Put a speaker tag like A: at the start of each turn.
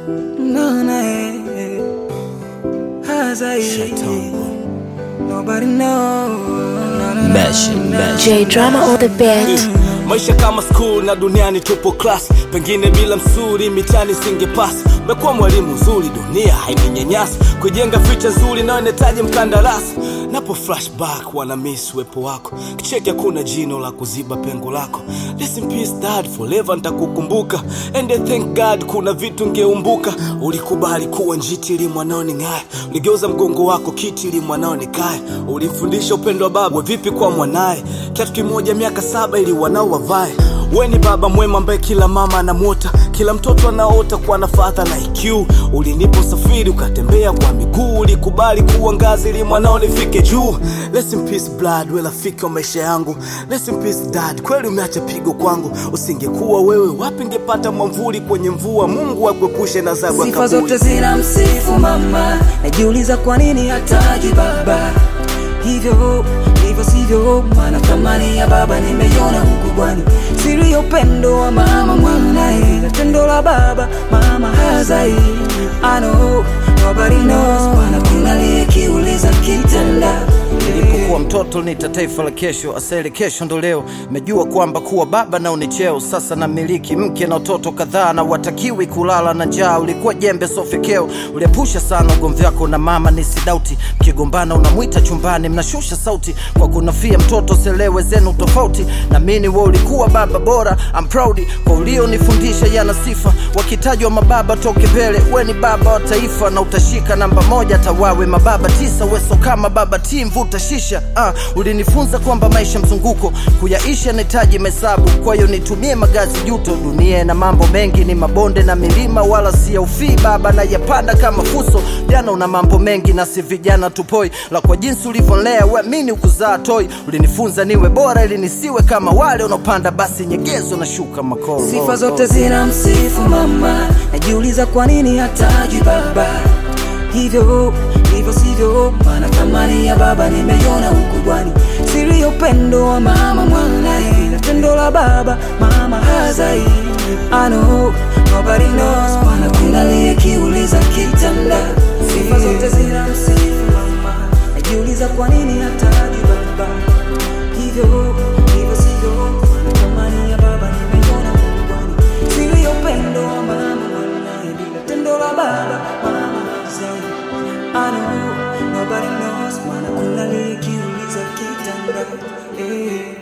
A: Naona eh, hazai Nobody know
B: Mashing, mashing.
C: J Drama on the beat.
B: maisha kama school na duniani tupo class pengine bila msuri mitani singepasi mekuwa mwalimu mzuri dunia haininyanyasi kujenga ficha nzuri nayo inahitaji mkandarasi napo flashback wana miss uwepo wako kicheki hakuna jino la kuziba pengo lako Rest in peace dad forever nitakukumbuka and I thank god kuna vitu ngeumbuka ulikubali kuwa njiti ili mwanao ning'aye uligeuza mgongo wako kiti ili mwanao nikae ulimfundisha upendo wa baba we vipi kwa mwanaye kiatu kimoja miaka saba ili wanao wavae we ni baba mwema ambaye kila mama anamwota kila mtoto anaota kuwa na fadha na iq ulinipa usafiri ukatembea kwa miguu ulikubali kuwa ngazi ili mwanao nifike juu Rest in peace blood we rafiki wa maisha yangu Rest in peace dad kweli umeacha pigo kwangu usingekuwa wewe wapi ngepata mwamvuli kwenye mvua mungu akuepushe na zabu ya
A: Sifa
B: kaburi.
A: zote zina msifu mama, najiuliza kwa nini hataji baba hivyo hivyo sivyo, maana thamani ya baba nimeiona huku bwani, siri ya upendo wa mama mwanae, na tendo la baba mama hazai. I know nobody knows, maana kuna aliyekiuliza kitanda
D: nilipokuwa mtoto nita taifa la kesho asali kesho ndo leo mejua kwamba kuwa baba nao ni cheo sasa na miliki mke na watoto kadhaa na watakiwi kulala na njaa ulikuwa jembe sofekeo uliepusha sana ugomvi wako na mama ni sidauti mkigombana unamwita chumbani mnashusha sauti kwa kunafia mtoto selewe zenu tofauti na mini we ulikuwa baba bora I'm proud kwa ulionifundisha yana sifa wakitajwa mababa toke mbele we ni baba wa taifa na utashika namba moja tawawe mababa tisa weso kama baba ti mvuta shisha ah, ulinifunza kwamba maisha mzunguko kuyaisha nahitaji mesabu kwa hiyo nitumie magazi juto dunia na mambo mengi ni mabonde na milima wala si ya ufii baba na yapanda kama fuso jana una mambo mengi na si vijana tupoi la kwa jinsi ulivyolea weamini ukuzaa toi ulinifunza niwe bora ili nisiwe kama wale unaopanda basi nyegezo na shuka makoro
A: Sifa zote zina msifu mama, najiuliza kwa nini hataji baba hivyo hivyo sivyo, maana thamani ya baba nimeiona huku bwani, siri ya upendo wa mama mwanae, na tendo la baba mama hazai. I know nobody knows, maana kuna aliyekiuliza kitanda. Sifa zote zina msifu mama, najiuliza kwa nini hataji baba hivyo hivyo sivyo, maana thamani ya baba nimeiona huku bwani, siri ya upendo wa mama mwanae, bila tendo la baba mama hazai. I know nobody knows, maana kuna aliyekiuliza kitanda eh.